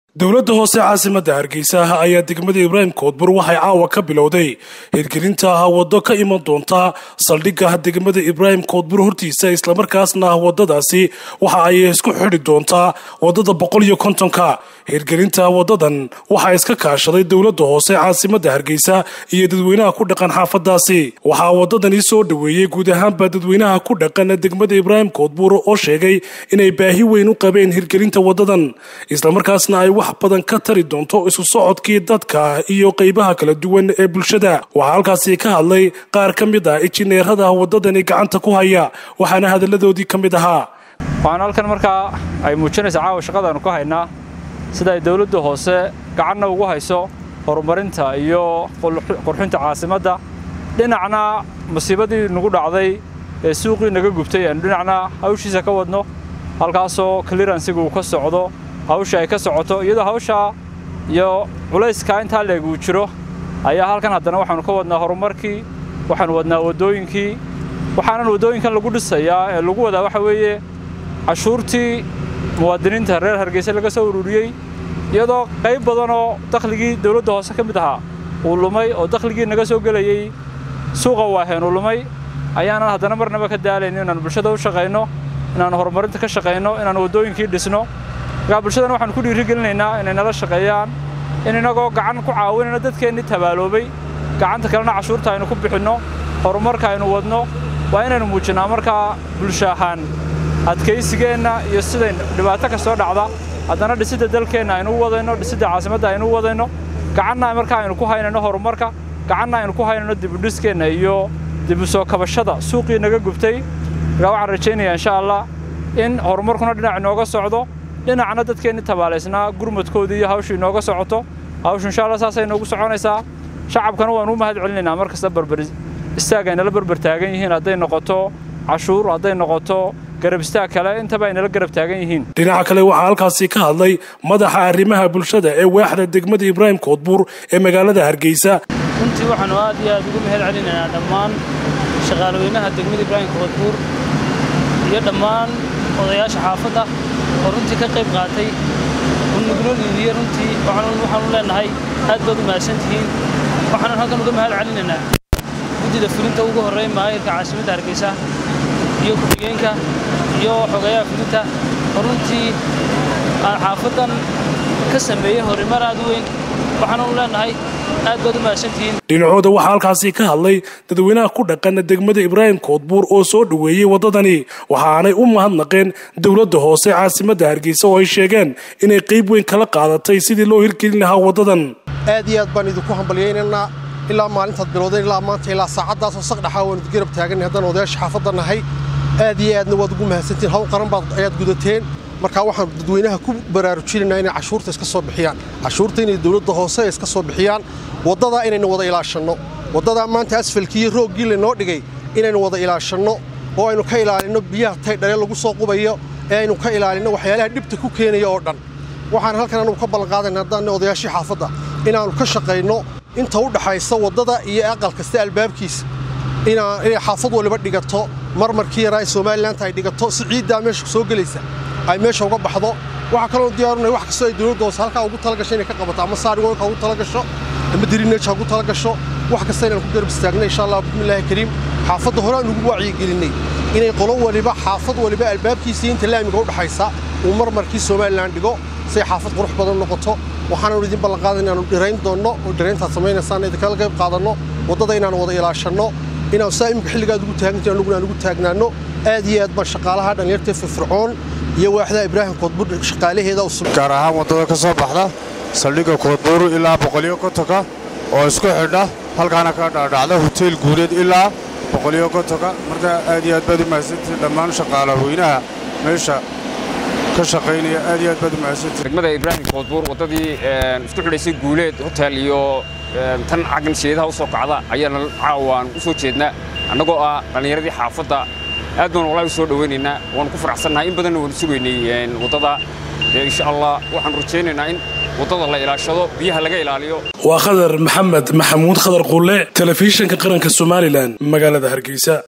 dowladda hoose caasimadda hargeysa ayaa degmada ibraahim koodbur waxay caawa ka bilowday hirgelinta waddo ka iman doonta saldhigga degmada ibraahim koodbur hortiisa islamarkaasna waddadaasi waxa ay isku xidhi doontaa waddada boqol iyo kontonka hirgelinta waddadan waxaa iska kaashaday dowladda hoose caasimadda hargeysa iyo dadweynaha ku dhaqan xaafadaasi waxaa waddadani soo dhoweeyey guud ahaanba dadweynaha ku dhaqan degmada ibraahim koodbur oo sheegay inay baahi weyn u qabeen hirgelinta waddadan islamarkaasna ay wax badan ka tari doonto isu socodkii dadka iyo qeybaha kala duwan ee bulshada waxaa halkaasi ka hadlay qaar ka mid ah injineerada waddadani gacanta ku haya waxaana hadalladoodii ka mid ahaa waxaan halkan markaa ay muujinaysaa caawa shaqadaannu ka haynaa sida ay dowladda hoose gacanna ugu hayso horumarinta iyo qurxinta caasimadda dhinacna musiibadii nagu dhacday ee suuqii naga gubtay aanu dhinacna hawshiisa ka wadno halkaasoo clearansiga uu ka socdo hawsha ay ka socoto iyadoo hawshaa iyo culayska intaa leeg uu jiro ayaa halkan haddana waxaannu ka wadnaa horumarkii waxaannu wadnaa waddooyinkii waxaanan waddooyinkan lagu dhisayaa ee lagu wadaa waxa weeye cashuurtii muwaadiniinta reer hargeysa laga soo ururiyey iyadoo qayb badanoo dakhligii dawladda hoose ka mid ahaa uu lumay oo dakhligii naga soo gelayey suuqa waaheen uu lumay ayaanan haddana marnaba ka daalayno inaannu bulshada u shaqayno inaannu horumarinta ka shaqayno inaannu waddooyinkii dhisno markaa bulshadana waxaanu ku dhiirigelinaynaa inay nala shaqeeyaan in innagoo gacan ku caawinayno dadkeennii tabaaloobay gacanta kalena cashuurta aynu ku bixinno horumarka aynu wadno waa inaynu muujinnaa markaa bulsho ahaan adkaysigeenna iyo siday dhibaato kastoo dhacda haddana dhisidda dalkeenna aynu u wadayno dhisidda caasimadda aynu u wadayno gacanna markaa aynu ku haynayno horumarka gacanna aynu ku haynayno dibudhiskeenna iyo dibu soo kabashada suuqii naga gubtay markaa waxaan rajaynayaa insha allah in horumarkuna dhinac inooga socdo dhinacna dadkeenni tabaalaysnaa gurmadkoodii iyo hawshu inooga socoto hawshu insha allah saasay inoogu soconaysaa shacabkana waanu u mahad celinaynaa mar kasta barbar istaag ay nala barbar taagan yihiin hadday noqoto cashuur hadday noqoto garab istaag kale intaba ay nala garab taagan yihiin dhinaca kale waxaa halkaasi ka hadlay madaxa arrimaha bulshada ee waaxda degmada ibraahim koodbuur ee magaalada hargeysa runtii waxaannu aad iyo aad ugu mahad celinaynaa dhammaan shaqaalweynaha degmada ibraahim koodbuur iyo dhammaan odayaasha xaafadda oo runtii ka qayb qaatay unugnooliidiyo runtii waxaanu leenahay aad baad u mahadsantihiin waxaanan halkan uga mahad celinaynaa guddida fulinta ugu horreeya maayirka caasimadda hargeysa iyo ku-xigeenka iyo xogeeyaha fulinta oo runtii aan xaafaddan ka sameeyey horumar aad u weyn waxaanu leenahay aad baad u mahadsantihiin dhinacooda waxaa halkaasi ka hadlay dadweynaha ku dhaqan degmada ibraahim koodbuur oo soo dhoweeyey waddadani waxaanay u mahadnaqeen dowladda hoose caasimadda hargeysa oo ay sheegeen inay qayb weyn kala qaadatay sidii loo hirgelin lahaa waddadan aad iyo aad baan idinku hambalyaynaynaa ilaa maalintaad bilowdeen ilaa maanta ilaa saacaddaasoo saqdhaxaa waan idgarab taaganay haddaan odayaasha xaafadda nahay aad iyo aadna waad ugu mahadsantihin hawl qaran baad ayaad gudateen markaa waxaan dadweynaha ku baraarujinaynaa inay cashuurta iska soo bixiyaan cashuurta inay dowladda hoose iska soo bixiyaan waddadaa inaynu wada ilaashanno waddadaa maanta asfalkii iyo rooggii laynoo dhigay inaynu wada ilaashanno oo aynu ka ilaalinno biyaha taydhale lagu soo qubayo ee aynu ka ilaalinno waxyaalaha dhibta ku keenaya oo dhan waxaan halkan anugu ka ballanqaadayna haddaanna odayaashii xaafadda inaannu ka shaqayno inta u dhaxaysa waddada iyo aqal kasta albaabkiisa inay xaafad waliba dhigato marmarkii yaraa ee somalilanka ay dhigato si ciiddaa meesha soo gelaysa ay meesha uga baxdo waxaa kaloo diyaarunay wax kastoo ay dowladda hoose halkaa ugu talagasho inay ka qabato ama saarigoolka ugu talagasho ama dirineja ugu talagasho wax kasta inaan ku garab istaagnay insha allah bismillaahi kariim xaafadda hore aan ugu wacyigelinay inay qolo waliba xaafad waliba albaabkiisa inta laamiga u dhaxaysa uu marmarkii somalilan dhigo say xaafad qurux badan noqoto waxaanaanu idin ballanqaadan inaanu dhirayn doonno oo dhirayntaad samaynaysaan idinkala qayb qaadanno waddada inaanu wada ilaashanno inaanu saa imika xilligaad ugu taagantiin anuguna aan ugu taagnaanno aad iyo aad baan shaqaalaha dhallinyarta firfircoon iyo waaxda ibraahim koodbuur shaqaalaheeda gaar ahaan waddada ka soo baxda saldhigga koodbuur ilaa boqoliyo kontonka oo isku xidha halkaana ka dhaadhacda hoteel guuleed ilaa boqoliyo kontonka marka aad iyo aad baad u mahadsantihin dhammaan shaqaalaweynaha meesha ka shaqaynaya aad iyo aad baad u mahadsantihin degmada ibraahim koodbuur waddadii isku xidhaysay guuleed hotel iyo tan caggan sheedaha u soo kacda ayaana caawaan u soo jeednaa annagoo ah dhallinyaradii xaafadda aad baan walahi u soo dhowaynaynaa waanu ku faraxsannahay in badanna waanu sugaynay waddada insha allah waxaanu rajaynaynaa in waddada la ilaashado biyaha laga ilaaliyo waa khadar maxamed maxamuud khadar qulle telefishinka qaranka somalilan magaalada hargeysa